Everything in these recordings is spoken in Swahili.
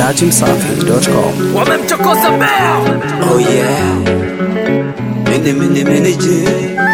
datimsafi.com. wamemchokoza mbea Oh yeah. Mene mene mene je.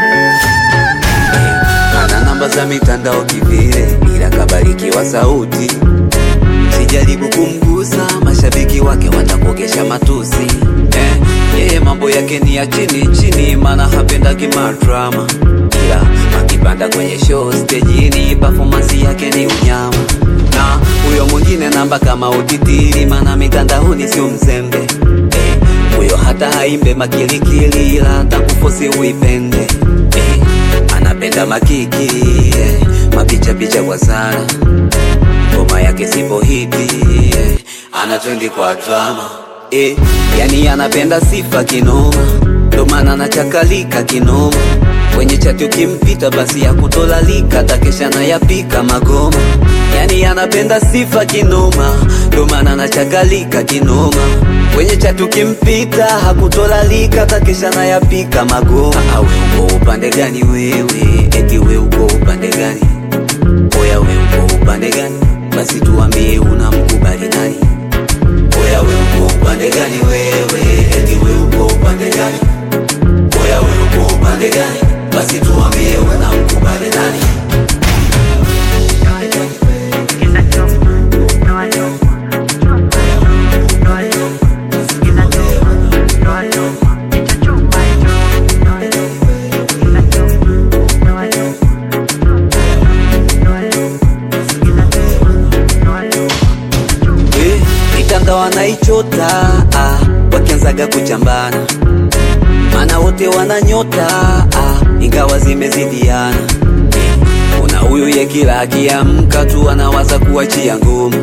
Ana namba za mitandao kivile ila kabarikiwa sauti. Sijaribu kumgusa, mashabiki wake watakokesha matusi. Eh, yeye mambo yake ni ya chini chini, maana hapendagi madrama. Ila akipanda kwenye show stejini, performance yake ni unyama. Na huyo mwingine namba kama utitiri, maana mitandaoni sio mzembe. Eh, huyo hata haimbe makilikili, ila atakufosi uipende. Eh, anapenda makiki, eh, mapicha picha kwa sana ngoma yake sipo hiti eh, ana twendi kwa drama eh, yani anapenda sifa kinoma, ndo maana anachakalika kinoma kwenye chati ukimpita basi ya kutolalika takesha na yapika magoma yani anapenda sifa kinoma, ndo maana anachakalika kinoma kwenye chati ukimpita hakutolalika takesha na yapika magoma. Ah, we uko upande gani wewe? Eti we uko upande gani? Oya we uko upande gani? Basi tuambie unamkubali nani? Oya we uko upande gani wewe? Eti we uko upande gani? Oya we uko upande gani? Basi tuambie unamkubali nani? Eh, mitandao wanaichota ah, wakianzaga kuchambana, maana wote wananyota ah, ingawa zimezidiana. Eh, kuna huyu ye kila akiamka tu anawaza kuachia ngoma,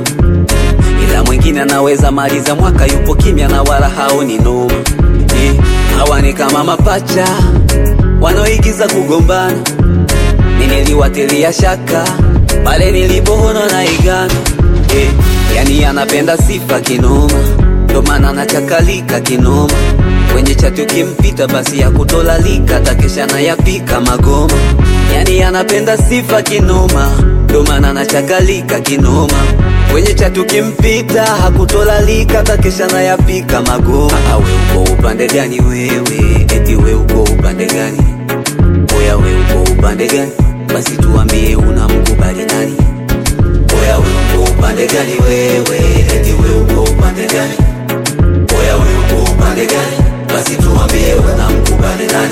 ila mwingine anaweza maliza mwaka yupo kimya na wala haoni noma. Eh, hawa ni kama mapacha wanaoigiza kugombana mimi niliwatilia shaka pale nilipoona na igana eh, yani anapenda sifa kinoma, ndo maana anachakalika kinoma kwenye chati ukimpita basi ya kutolalika takesha na yapika magoma, yani anapenda sifa kinoma, ndo maana anachakalika kinoma kwenye chati ukimpita hakutolalika takesha na yapika magoma. Ah, we uko upande gani wewe? Eti we uko upande gani? Oya we uko upande gani? Basi tuambie unamkubali nani? Oya we uko upande gani wewe? Eti we uko upande gani? Oya we uko upande gani? Basi tuambie unamkubali nani?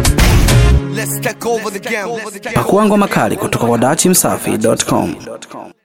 Let's take over the game. Pakua ngoma kali kutoka kwa datimsafi.com.